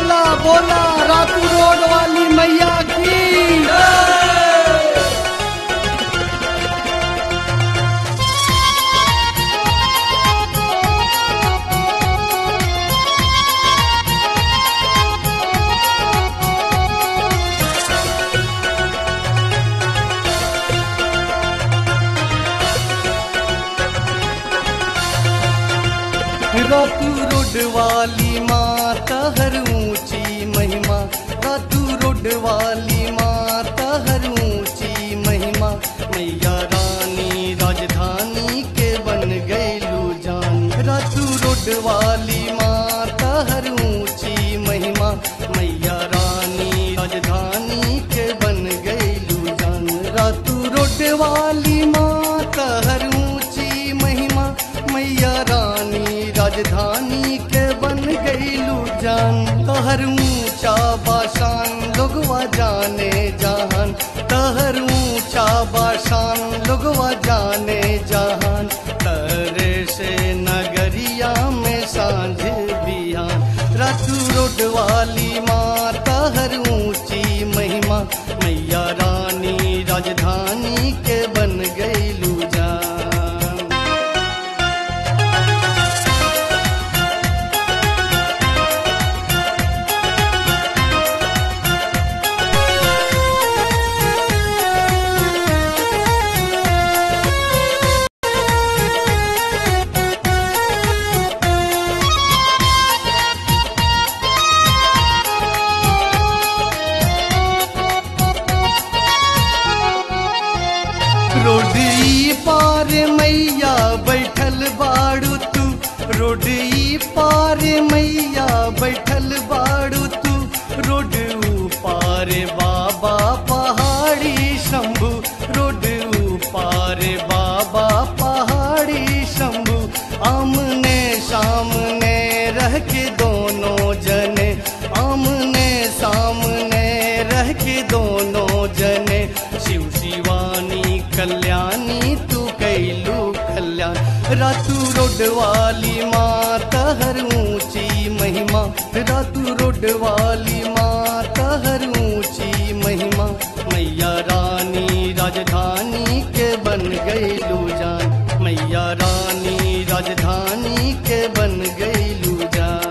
बोला बोला रातू रोड वाली मैया की रातू रोड वाली माता हर ऊंची महिमा रातू रोड वाली माता हर ऊंची महिमा मैया रानी राजधानी के बन गईलू जान रातू रोड वाली माता हर ऊंची महिमा मैया रानी राजधानी के बन गईलू जान रातू रोड वाली माता हर ऊंची महिमा मैया रानी राजधानी के बन गईलू जान तहर ऊंचा बाशान लोगवा जाने जहान तहर ऊंचा बाशान लोगवा जाने जहान तरे से नगरिया में सांझ बिहान रातू रोड वाली माँ तहर ऊंची महिमा मैया रानी राजधानी के बन गईलू जान रोडी पार मैया बैठल बाड़ू तू रोडी पार मैया बैठल बाड़ू तू रोड पार बाबा पहाड़ी शंभू रोड पार बाबा पहाड़ी शंभू आमने सामने रह के दोनों जने आमने सामने रह के दोनों जने शिव शिवानी कल्याणी तू कैलू कल्याण रातू रोड वाली माँ तहर ऊंची महिमा रातू रोड वाली माँ तहर ऊंची महिमा मैया रानी राजधानी के बन गईलू जान मैया रानी राजधानी के बन गईलू जान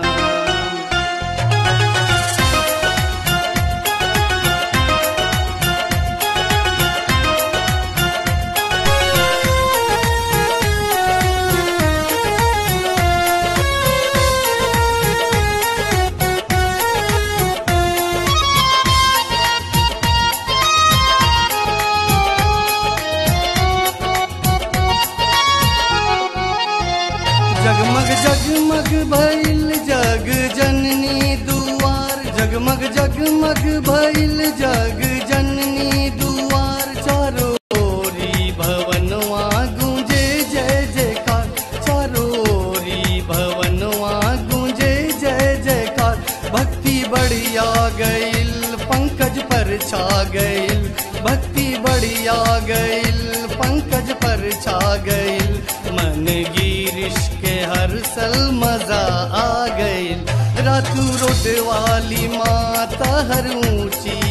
जगमग जगमग भइल जग जननी दुआर जगमग जगमग भइल जग जननी दुआर चारो ओरी भवनवा गूंजे जय जयकार चारो ओरी भवनवा गूंजे जय जयकार भक्ति बढ़िया गईल पंकज पर छा गईल भक्ति बढ़िया गईल पंकज पर छा गईल मन गिरिश के हर सल मजा आ गईल रातू रोड वाली माता हर ऊंची